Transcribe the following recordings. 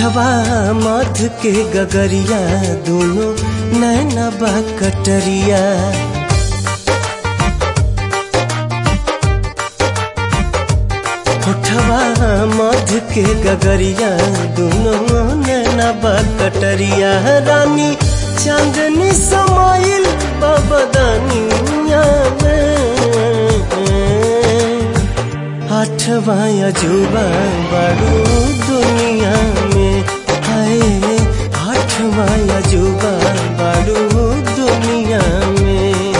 होठवा मध के गगरिया दोनों नैना बा कटरिया होठवा मध के गगरिया दोनों नैना बा कटरिया रानी चांदनी समाइल बबदनिया में आठवा अजूबा बड़ू दुनिया में हाय आठवा अजूबा बड़ू दुनिया में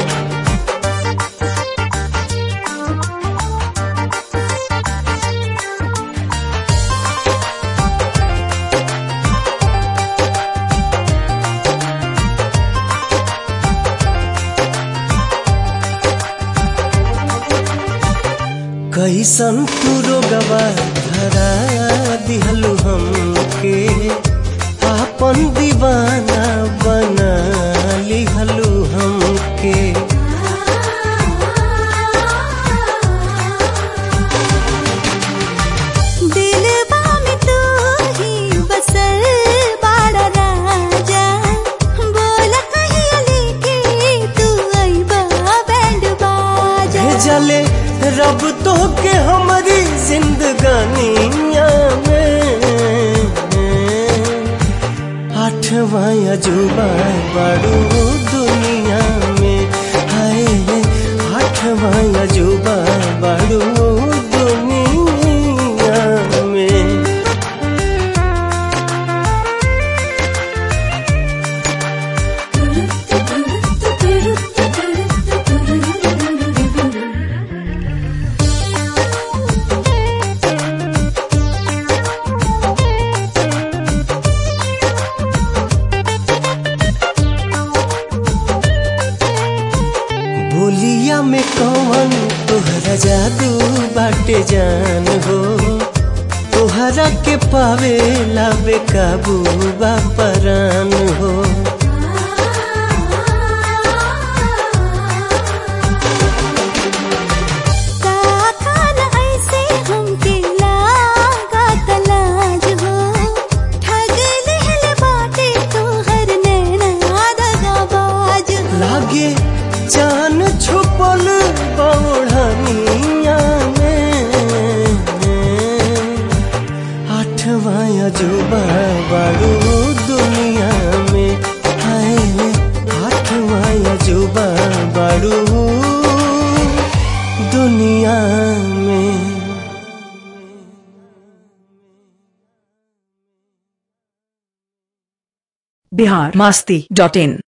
कैसन तू रोगवा धरा दिहलु हमके आपन दीवाना बना लिहलु हमके दिलवा में तू ही बसल बाड़ा राजा बोल कहिया लेके तू अइबा बैंड बाजा भेजले रब तो के हमारी जिंदगानिया में आठवा अजूबा बड़ू दुनिया में हाय आठवा अजूबा बड़ू दुनिया में बोलिया में कौन तोहरा जादू बाटे जान हो तोहरा के पावे ला बेकाबू बा परान हो का खाना ऐसे हमके लागा तलाज हो ठग लेहल बाटे तोहर नैना दगाबाज लागे जान छुपल बौढ़निया में आठवा अजूबा बड़ू दुनिया में हाय आठवा अजूबा बड़ू दुनिया में बिहार मास्ती डॉट इन